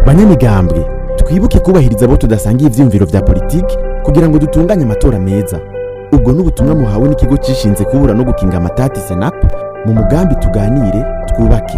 banyamigambwe twibuke kubahiriza abo tudasangiye ivyiyumviro vya politiki kugira ngo dutunganye amatora meza ubwo n'ubutumwa muhawe n'ikigo cishinze kubura no gukinga amatati senap mu mugambi tuganire twubake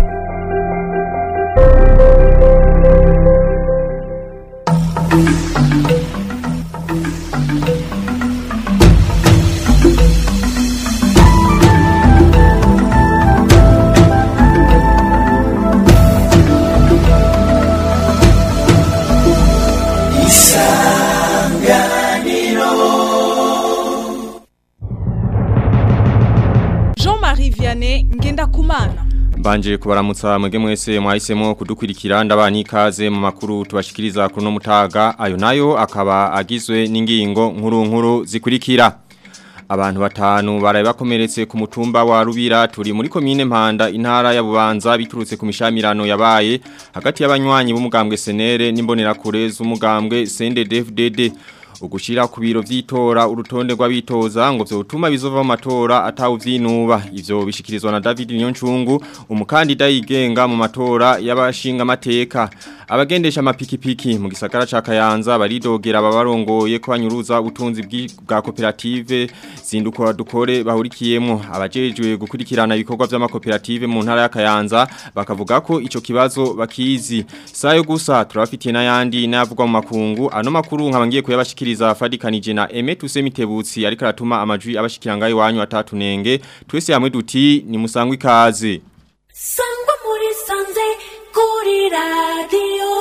Jean-Marie Vianney Ngendakumana Mbanje kubaramutsa mwege mwese mwahisemo kudukurikira ndabani ikaze mu makuru tubashikiriza kuno mutaga ayo nayo akaba agizwe n'ingingo nkuru nkuru zikurikira Abantu batanu baraye bakomeretse ku mutumba wa Rubira turi muri komine Mpanda intara ya Bubanza biturutse ku mishamirano yabaye hagati y'abanywanyi b'umugambwe Senere n'imbonerakure z'umugambwe CNDD-FDD ugushira ku biro vy'itora urutonde rw'abitoza ngo vyotuma bizova mu matora atawuvyinuba ivyo bishikirizwa na David Nyoncungu umukandida yigenga mu matora y'abashinga amateka abagendesha amapikipiki mu gisagara ca Kayanza baridogera ababarongoye ko banyuruza ubutunzi bwi- bwa koperative zindukora dukore bahurikiyemo abajejwe gukurikirana ibikorwa vy'amakoperative mu ntara ya Kayanza bakavuga ko ico kibazo bakizi sayo gusa turafitiye n'ayandi n'ayavugwa mu makungu ano makuru nkabangiye kuyabashikiriza fadikanije na Aime Tusemitebutsi ariko aratuma amajwi abashikiranga iwanyu atatunenge twese hamwe duti ni musangwe ikaze sangwa muri sanze kuri radiyo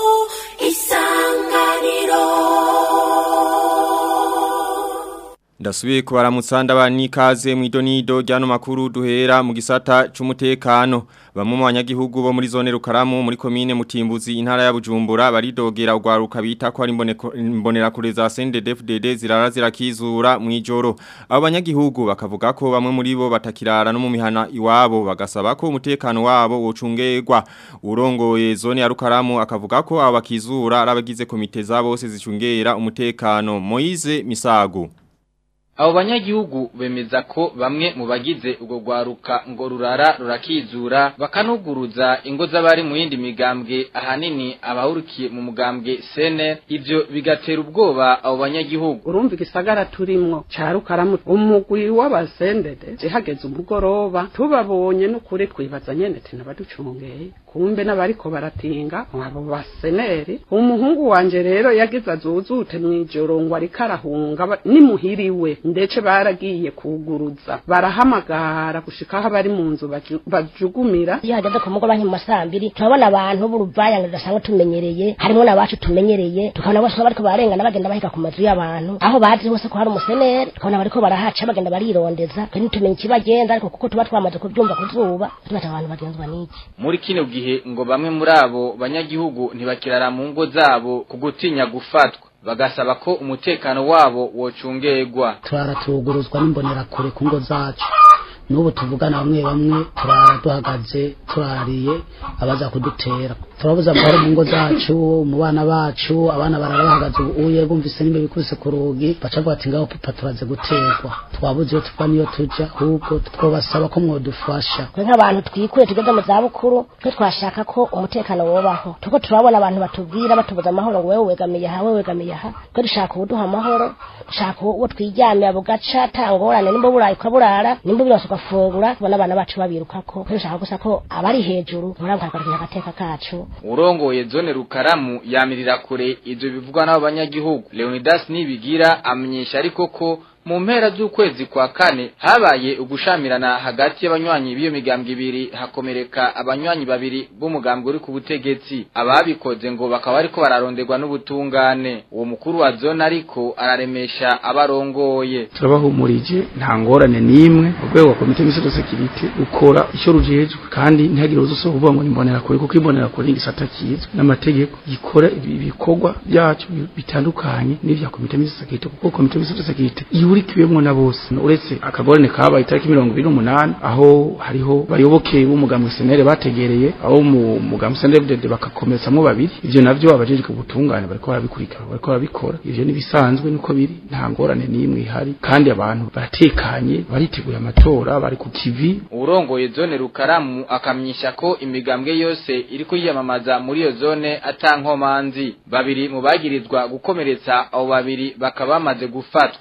isanganiro Ndasubiye kubaramutsa ndabani ikaze mu idonido ryano makuru duhera mu gisata c'umutekano bamwe mu banyagihugu bo muri zone Rukaramu muri komine Mutimbuzi intara ya Bujumbura baridogera ugwaruka bita ko ari imboneko- imbonerakure za CNDD-FDD zirara zirakizura mu ijoro abo banyagihugu bakavuga ko bamwe muri bo batakirara no mu mihana iwabo bagasaba ko umutekano wabo wocungerwa urongoye zone ya Rukaramu akavuga ko abo bakizura ari abagize komite za bose zicungera umutekano Moize Misago Abo banyagihugu bemeza ko bamwe mu bagize ubwo rwaruka ngo rurara rurakizura bakanuguruza ingo z'abari mu yindi migambwe ahanini abahurikiye mu mugambwe sene ivyo bigatera ubwoba abo banyagihugu urumva igisagara turimwo ca rukaramu umugwi w'abasendede zihageze umugoroba tubabonye n'ukuri twibaza nyene ati nabaducungeye kumbe n'abariko baratinga abo baseneri umuhungu wanje rero yagize azuzute mw'ijoro ngo ariko arahunga ba- nimuhiriwe ndetse baragiye kuguruza barahamagara gushika aho bari mu nzu baju- bajugumira iyo hageze ku mugoroba nki mu masambiri turabona abantu b'uruvayanga dusanzwe tumenyereye harimo n'abacu tumenyereye tukabona bose bariko barengana bagenda bahika ku mazu y'abantu aho bazi hose ko hari umuseneri tukabona bariko barahaca bagenda barirondeza twe ntitumenye ikibagenza ariko kuko tuba twamaze kubyumva ku zuba tubata abantu bagenzwa n'iki muri kino gihe ngo bamwe muri abo banyagihugu ntibakirara mu ngo zabo ku gutinya gufatwa bagasaba ko umutekano wabo wocungerwa turaratuguruzwa n'imbonerakure ku ngo zacu n'ubu tuvugana bamwe bamwe turara duhagaze turariye abaza kudutera turabuza amahoro mu ngo zacu mu bana bacu abana barara bahagaze uye bumvise nimba bikubise ku rugi baca bavuga ati ngaho papa turaze guterwa twabuze iyo tuva n'iyo tuja ahubwo twabasaba ko mwodufasha twe nk'abantu twikuye tugeze mu zabukuru twe twashaka ko umutekano wobaho tuko turabona abantu batubwira batubuza amahoro ngo wewe wegamiye aha wewe wegamiye aha twe dushaka ubuduha amahoro dushaka uwo twiryamira bugaca tangorane nimba burayi ukaburara nimba birose ugafungura tubona abana bacu babirukako twe dushaka gusa ko abari hejuru murabwagarukira agateka kacu urongoye zone rukaramu yamirira kure ivyo bivugwa n'abo banyagihugu leonidas nibigira amenyesha ariko ko mu mpera z'ukwezi kwa kane habaye ugushamirana hagati y'abanywanyi b'iyo migambwe ibiri hakomereka abanywanyi babiri b'umugambwe uri ku butegetsi ababikoze ngo bakaba bariko bararonderwa n'ubutungane uwo mukuru wa zone ariko araremesha abarongoye turabahumurije nta ngorane n'imwe urwego rwa komite y'imisozi sekirite rukora icyo rujejwe kandi ntihagire uza uvuga ngo nimbonera kure kuko imbonera kure ni igisata kizwi n'amategeko gikora ibi- ibikorwa byacu bi- bitandukanye n'ibya komite y'imisozi sekirite kuko komite y'imisozi sekirite iwe ihurikiwemwo na bose uretse akagorane kabaye itariki mirongo ibiri n'umunani aho hariho bayoboke b'umugambwe senere bategereye aho mu mugambwe senere FDD bakakomeretsamwo babiri ivyo navyo abajejwe ubutungane bariko barabikurikira bariko barabikora ivyo nibisanzwe niko biri nta ngorane n'imwe ihari kandi abantu baratekanye bariteguye amatora bari ku kivi urongoye zone rukaramu akamyisha ko imigambwe yose iri kwiyamamaza muri iyo zone atankomanzi babiri mu bagirizwa gukomeretsa abo babiri bakaba bamaze gufatwa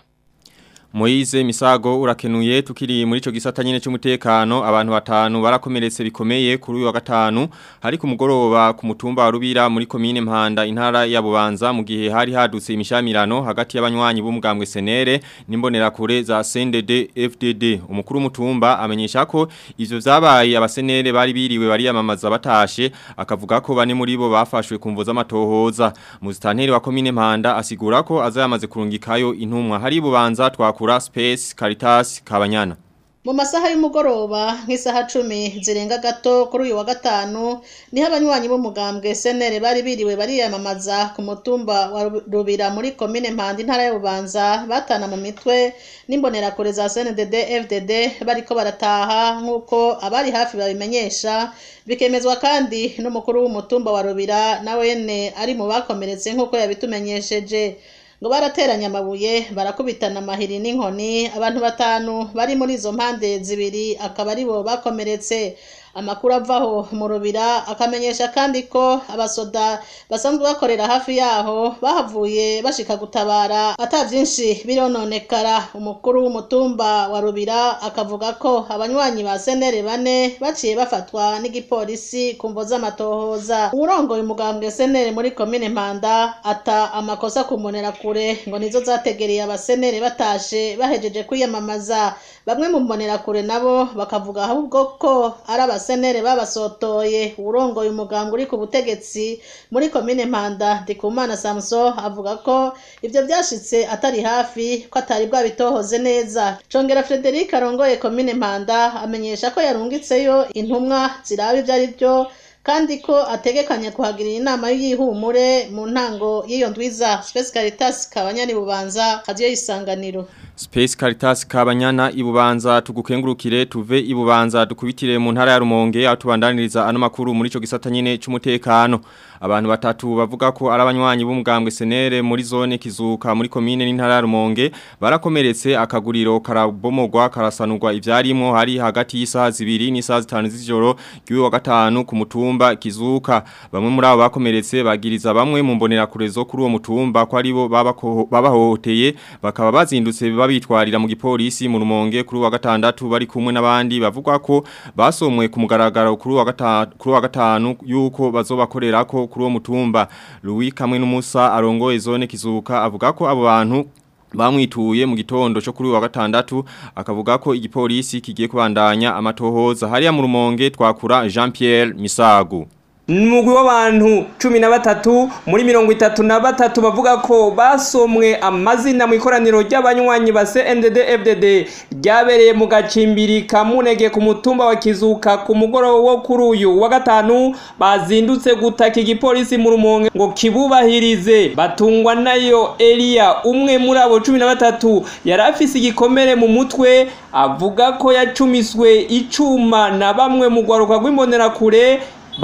Moize Misago urakenuye tukiri muri ico gisata nyene cy'umutekano abantu batanu barakomeretse bikomeye kuri uyu wa gatanu hari ku mugoroba ku mutumba wa Rubira muri commune Mpanda intara ya Bubanza mu gihe hari hadutse imishamirano hagati y'abanywanyi b'umugambwe Senere nimbonera kure za CNDD FDD umukuru w'umutumba amenyesha ko ivyo vyabaye abasenere bari biriwe bari yamamaza batashe akavuga ko bane muri bo bafashwe kumvo z'amatohoza muzitanteri wa commune Mpanda asigura ko azayamaze kurungikayo intumwa hari Bubanza twakura Space Caritas Kabanyana mu masaha y'umugoroba nk'isaha cumi zirenga gato kuri uyu wa gatanu niho abanywanyi b'umugambwe senere bari biriwe bariyamamaza ku mutumba wa rubira muri komine mpanda intara y'ububanza batana mu mitwe n'imbonerakure za cndd fdd bariko barataha nk'uko abari hafi babimenyesha bikemezwa kandi n'umukuru w'umutumba wa rubira na wene ari mu bakomeretse nk'uko yabitumenyesheje ngo barateranya amabuye barakubitana amahiri n'inkoni abantu batanu bari muri izo mpande zibiri akaba ari bo bakomeretse amakuru avaho mu rubira akamenyesha kandi ko abasoda basanzwe bakorera hafi yaho bahavuye bashika gutabara ata byinshi birononekara umukuru w'umutumba wa rubira akavuga ko abanywanyi ba senere bane baciye bafatwa n'igipolisi ku mvo z'amatohoza uwurongoye umugambwe senere muri komine mpanda ata amakosa kumonera kure ngo nizo zategereye abasenere batashe bahejeje kwiyamamaza bamwe mu mbonerakure nabo bakavuga ahubwo ko ari abasenere babasotoye urongoye umuganga uri ku butegetsi muri komine mpanda ndikumana samso avuga ko ibyo byashitse atari hafi ko atari bwabitohoze neza congera frederic arongoye komine mpanda amenyesha ko yarungitseyo intumwa ziraba ibyo ari byo kandi ko ategekanya kuhagirira inama y'ihumure mu ntango y'iyo ndwiza Space Caritas kabanyani bubanza hadiyo isanganiro Space Caritas kabanyana ibubanza tugukengurukire tuve ibubanza dukubitire mu ntara ya Rumonge atubandaniriza ano makuru muri ico gisata nyene c'umutekano abantu batatu bavuga ko ari abanywanyi b'umugambwe senere muri zone kizuka muri komine n'intara ya Rumonge barakomeretse akaguriro karabomogwa karasanurwa ivyarimo hari hagati y'isaha zibiri n'isaha zitanu z'ijoro ry'uwa gatanu ku mutumba kizuka bamwe muri abo bakomeretse bagiriza bamwe mu mbonera kurezo kuri uwo mutumba ko ari bo babahohoteye bakaba bazindutse babitwarira mu gipolisi mu Rumonge kuri uwa gatandatu bari kumwe n'abandi bavuga ko basomwe ku mugaragaro kuri uwa gatanu kuri uwa gatanu yuko bazobakorera ko kuri uwo mutumba Louis kamwe n'umusa arongoye zone kizuka avuga ko abo bantu bamwituye mu gitondo cyo kuri wa gatandatu akavuga ko igipolisi kigiye kubandanya amatohoza hariya mu rumonge twakura Jean Pierre Misago Numugwi w'abantu cumi na batatu muri mirongo itatu na batatu bavuga ko basomwe amazina mu ikoraniro ry'abanywanyi ba CNDD FDD ryabereye mu gacimbiri ka Munege ku mutumba wa Kizuka ku mugoroba wo kuri uyu wa gatanu bazindutse gutaka igipolisi mu rumonge ngo kibubahirize batungwa nayo Elia umwe muri abo cumi na batatu yari afise igikomere mu mutwe avuga ko yacumiswe icuma na bamwe mu gwaruka rw'imbonerakure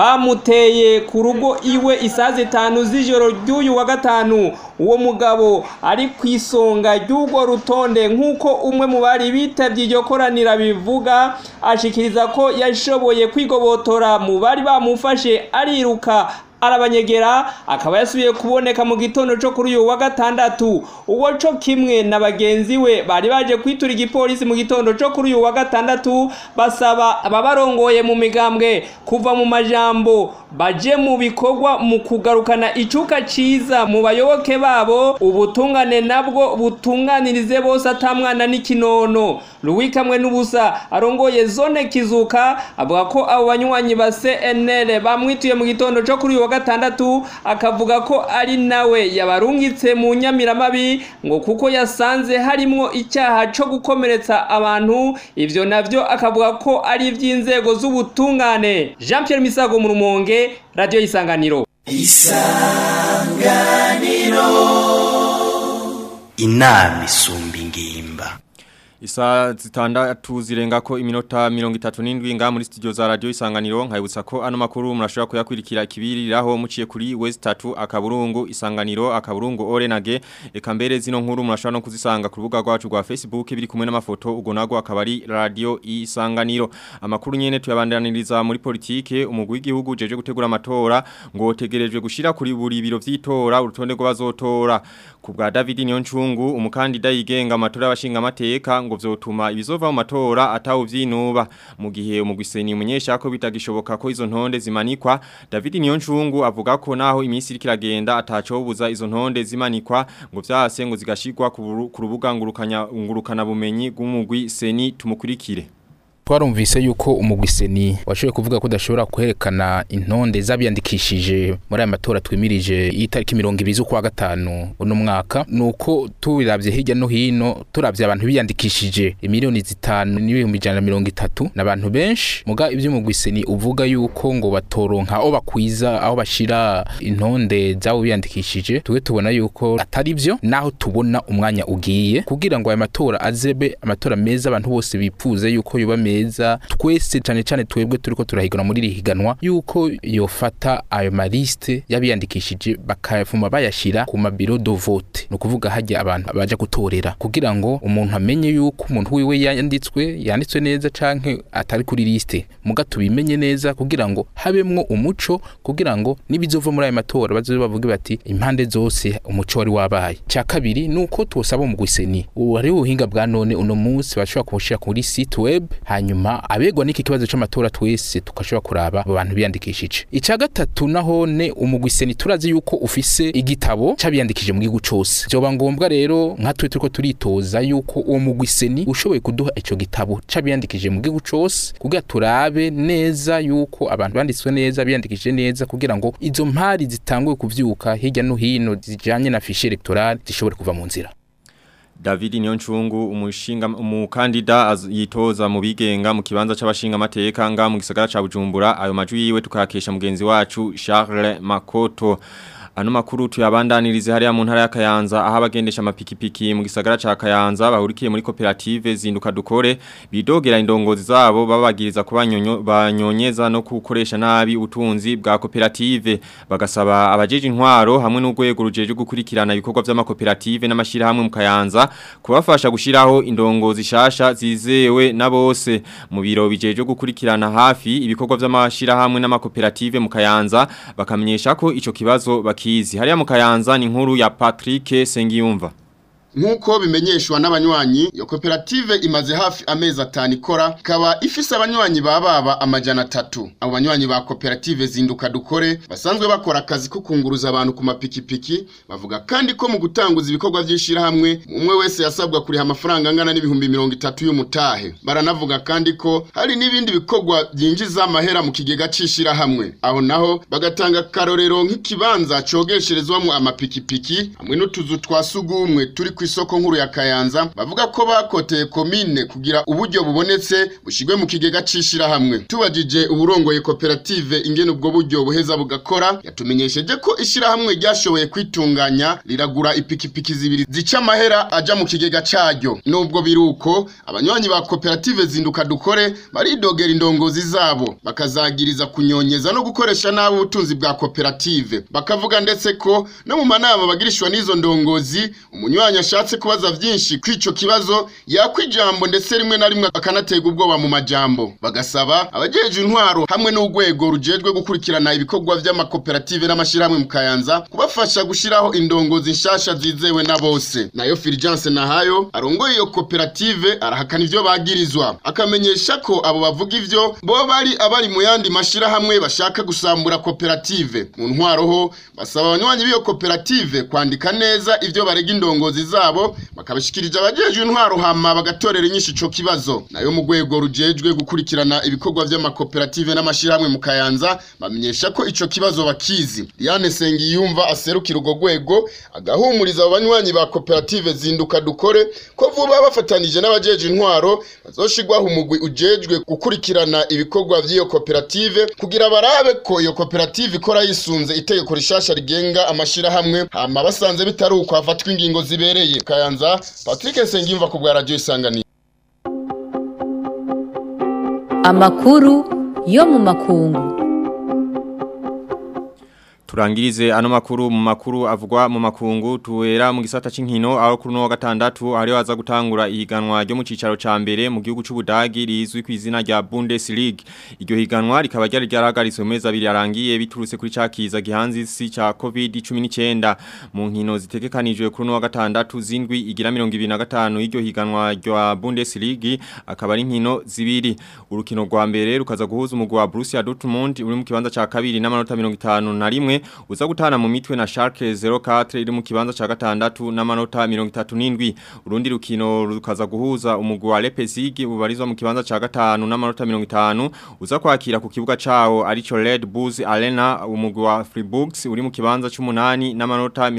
bamuteye ku rugo iwe isaha zitanu z'ijoro ry'uyu wa gatanu uwo mugabo ari ku isonga ry'urwo rutonde nk'uko umwe mu bari bitabye iryo koranira bivuga ashikiriza ko yashoboye kwigobotora mu bari bamufashe ariruka arabanyegera akaba yasubiye kuboneka mu gitondo cyo kuri uyu wa gatandatu uwo cyo kimwe na bagenzi we bari baje kwitura igipolisi mu gitondo cyo kuri uyu wa gatandatu basaba ababarongoye mu migambwe kuva mu majambo baje mu bikorwa mu kugarukana icuka ciza mu bayoboke babo ubutungane nabwo butunganirize bose atamwana n'ikinono Louis kamwe n'ubusa arongoye zone kizuka avuga ko abo banywanyi ba CNL bamwituye mu gitondo cyo kuri uyu wa gatandatu akavuga ko ari nawe yabarungitse mu nyamiramabi ngo kuko yasanze harimwo icyaha cyo gukomeretsa abantu ivyo navyo akavuga ko ari ivy'inzego z'ubutungane Jean Pierre Misago mu rumonge radio isanganiro isanganiro inama isumba ingimba Isa zitandatu zirenga ko iminota mirongo itatu n'indwi nga muri studio za radio isanganiro nkayibutsa ko ano makuru murashobora kuyakurikira kibiriraho muciye kuri West 3 akaburungu isanganiro akaburungu Orenage eka mbere zino nkuru murashobora no kuzisanga ku rubuga rwacu rwa Facebook biri kumwe n'amafoto ugo nago akaba ari radio isanganiro amakuru nyene tuyabandaniriza muri politike umugwi w'igihugu jeje gutegura amatora ngo tegerejwe gushira kuri buri biro vy'itora urutonde rw'abazotora ku bwa David Nyoncungu umukandida yigenga amatora y'abashinga amateka ngo vyotuma ibizova mu matora atawo vyinuba mu gihe umugwiseni umunyesha ko bitagishoboka ko izo ntonde zimanikwa David Nyoncungu avuga ko naho iminsi iri kiragenda atacobuza izo ntonde zimanikwa ngo vyase ngo zigashirwa ku rubuga ngurukanya ngurukana bumenyi bw'umugwi seni tumukurikire twarumvise yuko umugwiseni washoboye kuvuga ko udashobora kwerekana intonde z'abiyandikishije muri aya matora twimirije y'itariki mirongo ibiri z'ukwa gatanu uno mwaka ni uko tubiravye hirya no hino turavye abantu biyandikishije imiliyoni zitanu n'ibihumbi ijana na mirongo itatu ni abantu benshi muga ivy'umugwiseni uvuga yuko ngo batoronka aho bakwiza aho bashira intonde z'abo biyandikishije tuwe tubona yuko atari vyo naho tubona umwanya ugiye kugira ngo aya matora azebe amatora meza abantu bose bipfuze yuko yoba meza meza twese cyane cyane twebwe turiko turahigana muri rihiganwa yuko yofata ayo maliste yabiyandikishije bakayafuma bayashira ku mabiro do vote no kuvuga hajya abantu baje gutorera kugira ngo umuntu amenye yuko umuntu wiwe yanditswe yanditswe neza canke atari kuri liste muga tubimenye neza kugira ngo habemwo umuco kugira ngo nibizova muri ayo matora bazobe bavuge bati impande zose umuco wari wabaye cya kabiri nuko twosaba mu gwiseni ubu hari ubuhinga bwa none uno munsi bashobora kubushira kuri site web hanyuma abegwa n'iki kibazo c'amatora twese tukashobora kuraba abo bantu biyandikishije ica gatatu nahone umugwiseni turazi yuko ufise igitabo c'abiyandikije mu gihugu cose vyoba ngombwa rero nka twe turiko turitoza yuko uwo mugwiseni ushoboye kuduha ico gitabo c'abiyandikije mu gihugu cose kugira turabe neza yuko abantu banditswe neza biyandikishije neza kugira ngo izo mpari zitanguye kuvyuka hirya no hino zijanye na fiche electorale zishobore kuva mu nzira David Nyoncungu umushinga umukandida yitoza mu bigenga mu kibanza c'abashinga amateka nga mu gisagara ca Bujumbura ayo majwi yiwe tukakesha mugenzi wacu Charles Makoto Ano makuru tuyabandanirize hariya mu ntara ya Kayanza aho abagendesha amapikipiki mu gisagara ca Kayanza bahurikiye muri koperative zinduka dukore bidogera indongozi zabo babagiriza kuba banyonyeza no gukoresha nabi ubutunzi bwa koperative bagasaba abajeje intwaro hamwe n'urwego rujeje gukurikirana ibikorwa by'amakoperative n'amashirahamwe mu Kayanza kubafasha gushiraho indongozi shasha zizewe na bose mu biro bijeje gukurikirana hafi ibikorwa by'amashirahamwe n'amakoperative mu Kayanza bakamenyesha ko ico kibazo bakizi hariya mu Kayanza ni nkuru ya Patrick Sengiyumva Nkuko bimenyeshwa n'abanywanyi iyo koperative imaze hafi amezi atanu ikora ikaba ifise abanywanyi bababa amajana atatu abo banywanyi ba koperative zinduka dukore basanzwe bakora akazi ko kunguruza abantu ku mapikipiki bavuga kandi ko mu gutanguza ibikorwa by'ishirahamwe umwe wese yasabwa kuriha amafaranga angana n'ibihumbi mirongo itatu y'umutahe baranavuga kandi ko hari n'ibindi bikorwa byinjiza amahera mu kigega c'ishirahamwe aho naho bagatanga karorero nk'ikibanza cogesherezwamo amapikipiki hamwe n'utuzu twa sugumwe turi ku isoko nkuru ya Kayanza bavuga ko bakoteye komine kugira uburyo bubonetse bushigwe mu kigega cishirahamwe tubajije uburongoye koperative ingene ubwo buryo buheza bugakora yatumenyesheje ko ishirahamwe ryashoboye kwitunganya riragura ipikipiki zibiri zica amahera aja mu kigega caryo nubwo biruko abanywanyi ba koperative zinduka dukore baridogera indongozi zabo bakazagiriza kunyonyeza no gukoresha nabi ubutunzi bwa koperative bakavuga ndetse ko no mu manama bagirishwa n'izo ndongozi umunywanyi ashatse kubaza vyinshi kw'ico kibazo yakwijambo ndetse rimwe na rimwe akanatega ubwoba mu majambo bagasaba abajeje intwaro hamwe n'urwego rujejwe gukurikirana ibikorwa vy'amakoperative n'amashirahamwe mu Kayanza kubafasha gushiraho indongozi nshasha zizewe na bose nayo Fulgence Nahayo arongoye iyo koperative arahakana ivyo bagirizwa akamenyesha ko abo bavuga ivyo bo bari abari mu yandi mashirahamwe bashaka gusambura koperative mu ntwaro ho basaba abanywanyi b'iyo koperative kwandika neza ivyo barega indongozi zabo bakabishikirije abajeje intwaro hama bagatorera inyinshi ico kibazo nayo mu rwego rujejwe gukurikirana ibikorwa vy'amakoperative n'amashirahamwe mu Kayanza bamenyesha ko ico kibazo bakizi Diane Sengiyumva aserukira urwo rwego agahumuriza abanywanyi ba koperative zinduka dukore ko vuba bafatanije n'abajeje intwaro bazoshigwaho umugwi ujejwe gukurikirana ibikorwa vy'iyo koperative kugira barabe ko iyo koperative ikora yisunze itegeko rishasha rigenga amashirahamwe hama basanze bitari uko hafatwa ingingo zibereye riherereye Kayanza Patrick Sengimva ku bwa radio isanganiro amakuru yo mu makungu Turangirize ano makuru mu makuru avugwa mu makungu tuwera mu gisata c'inkino aho kuri no wa gatandatu ari waza gutangura ihiganwa ryo mu cicaro ca mbere mu gihugu c'Ubudagi rizwi ku izina rya Bundesliga iryo higanwa rikaba ryari ryaragariswe mu mezi abiri yarangiye biturutse kuri cakiza gihanzi si ca COVID-19 mu nkino zitegekanijwe kuri no wa gatandatu zindwi igira 2025 iryo higanwa rya Bundesliga akaba ari nkino zibiri urukino rwa mbere rukaza guhuza umugwi wa Borussia Dortmund uri mu kibanza ca kabiri n'amanota 51 uza gutana mu mitwe na Schalke 04 iri mu kibanza ca gatandatu n'amanota 37 urundi rukino rukaza guhuza umugwi wa Leipzig ubarizwa mu kibanza ca gatanu n'amanota 50 uza kwakira ku kibuga cawo arico Red Bulls Arena umugwi wa Freiburg uri mu kibanza c'umunani n'amanota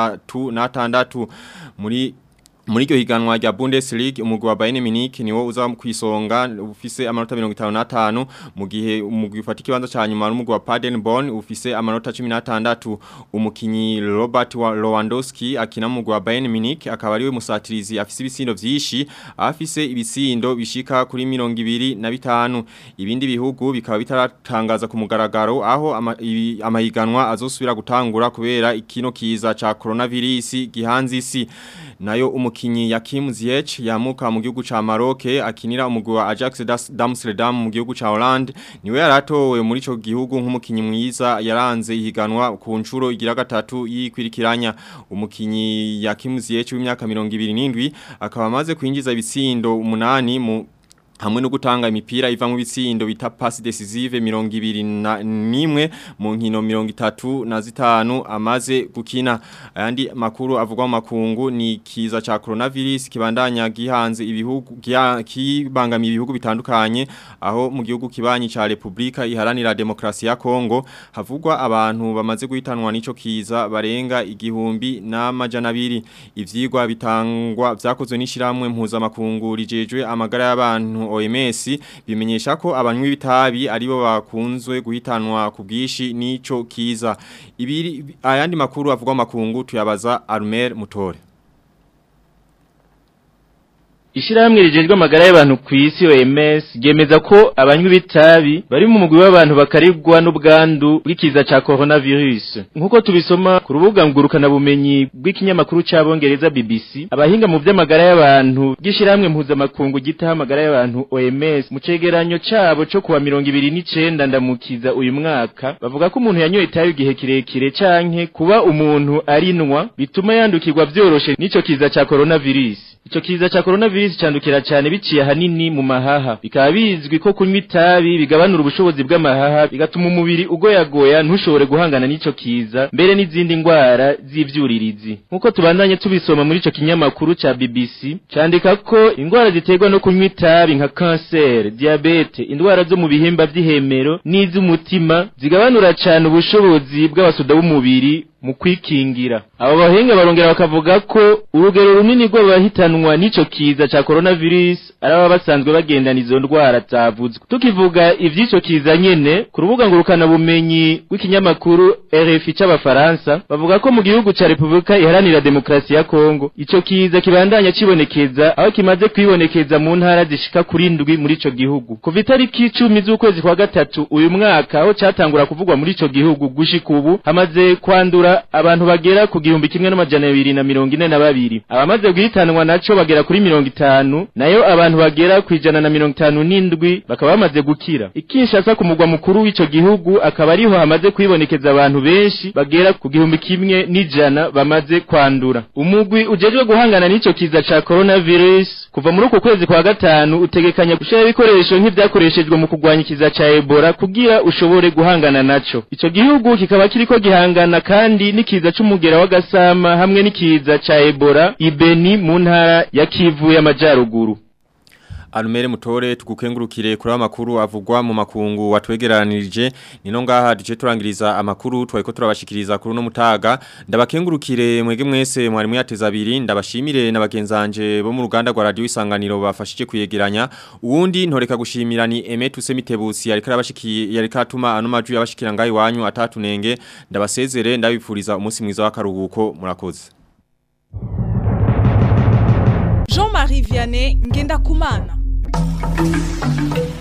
36 muri muri iryo higanwa rya Bundesliga umugwi wa Bayern Munich niwo uza kwisonga ufise amanota 55 mu gihe umugwi ufata ikibanza ca nyuma n'umugwi wa Paderborn ufise amanota 16 umukinyi Robert Lewandowski akina mu mugwi wa Bayern Munich akaba ariwe musatirizi afise ibisindo vyishi afise ibisindo bishika kuri 25 ibindi bihugu bikaba bitaratangaza ku mugaragaro aho amahiganwa azosubira gutangura kubera ikino kiza ca coronavirus gihanze isi nayo umukinyi Yakim Ziyech yamuka mu gihugu ca Maroc akinira umugwi wa Ajax d'Amsterdam mu gihugu ca Holland niwe yaratowe muri ico gihugu nk'umukinyi mwiza yaranze ihiganwa ku ncuro igira gatatu yikwirikiranya umukinyi Yakim Ziyech w'imyaka 27 akaba amaze kwinjiza ibitsindo umunani mu hamwe no gutanga imipira iva mu bitsindo bita pass decisive 21 mu nkino 33 na zitanu amaze gukina ayandi makuru avugwa mu makungu ni kiza ca coronavirus kibandanya gihanze ibihugu kibangamiye ibihugu bitandukanye aho mu gihugu kibanyi ca Republika iharanira demokrasi ya Kongo havugwa abantu bamaze guhitanwa nico kiza barenga igihumbi n'amajana abiri ivyigwa bitangwa vyakozwe n'ishiramwe mpuzamakungu rijejwe amagara y'abantu OMS bimenyesha ko abanywi bitabi aribo bakunzwe guhitanwa ku bwishi nico kiza ibiri ayandi makuru avugwa makungu tuyabaza Armer Mutore Ishirahamwe rijejwe amagara y'abantu ku isi OMS ryemeza ko abanywi bitabi bari mu mugwi w'abantu bakarigwa n'ubwandu bw'ikiza ca coronavirus nkuko tubisoma ku rubuga ngurukana bumenyi bw'ikinyamakuru c'abongereza BBC abahinga mu vy'amagara y'abantu gishirahamwe mpuzamakungu gitaha amagara y'abantu OMS mu cegeranyo cabo co kuwa 2029 ndamukiza uyu mwaka bavuga ko umuntu yanyoye itabi igihe kirekire canke kuba umuntu arinwa bituma yandukirwa vyoroshe n'ico kiza ca coronavirus Ico kiza cha coronavirus candukira cyane biciye hanini mu mahaha bikaba bizwi ko kunywa itabi bigabanura ubushobozi bw'amahaha bigatuma umubiri ugoyagoya ntushobore guhangana n'ico kiza mbere n'izindi ngwara z'ivyuririzi nkuko tubandanye tubisoma muri ico kinyamakuru ca BBC candika ko ingwara ziterwa no kunywa itabi nka cancer diabete indwara zo mu bihimba vy'ihemero n'iz'umutima zigabanura cyane ubushobozi bw'abasuda b'umubiri mu kwikingira abo bahinga barongera bakavuga ko urugero runini rw'abahitanwa n'ico kiza ca coronavirus ari aba basanzwe bagendana izo ndwara zavuzwe tukivuga ivy'ico kiza nyene ku rubuga ngurukana bumenyi w'ikinyamakuru RFI c'abafaransa bavuga ko mu gihugu ca Republika iharanira demokrasi ya Kongo ico kiza kibandanya cibonekeza aho kimaze kwibonekeza mu ntara zishika kuri ndwi muri ico gihugu kuva itariki 10 z'ukwezi kwa gatatu uyu mwaka aho catangura kuvugwa muri ico gihugu gushika ubu hamaze kwandura abantu bagera ku gihumbi kimwe n'amajana abiri na mirongo ine na babiri abamaze guhitanwa naco bagera kuri mirongo itanu nayo abantu bagera ku ijana na mirongo itanu n'indwi bakaba bamaze gukira ikinshasa ku mugwa mukuru w'ico gihugu akaba ariho hamaze kwibonekeza abantu benshi bagera ku gihumbi kimwe n'ijana bamaze kwandura umugwi ujejwe guhangana n'ico kiza ca coronavirus kuva muri uko kwezi kwa gatanu utegekanya gushira ibikoresho nk'ivyakoreshejwe mu kugwanya ikiza ca Ebola kugira ushobore guhangana naco ico gihugu kikaba kiriko gihangana kandi n'ikiza c'umugera w'agasama hamwe n'ikiza ca Ebola ibeni mu ntara ya Kivu y'amajyaruguru Alumere mutore tugukengurukire kuri amakuru avugwa mu makungu watwegeranirije nino ngaha duce turangiriza amakuru twari turabashikiriza kuri no mutaga ndabakengurukire mwege mwese mwari muyateza abiri ndabashimire na bagenzanje bo mu ruganda rwa radio isanganiro bafashije kuyegeranya uwundi ntoreka gushimira ni Emetu Semitebusi yari karabashikiye yari katuma ano maju yabashikira ngayi wanyu atatunenge ndabasezere ndabipfuriza umunsi mwiza w'akaruhuko murakoze Jean-Marie Vianney Ngenda Kumana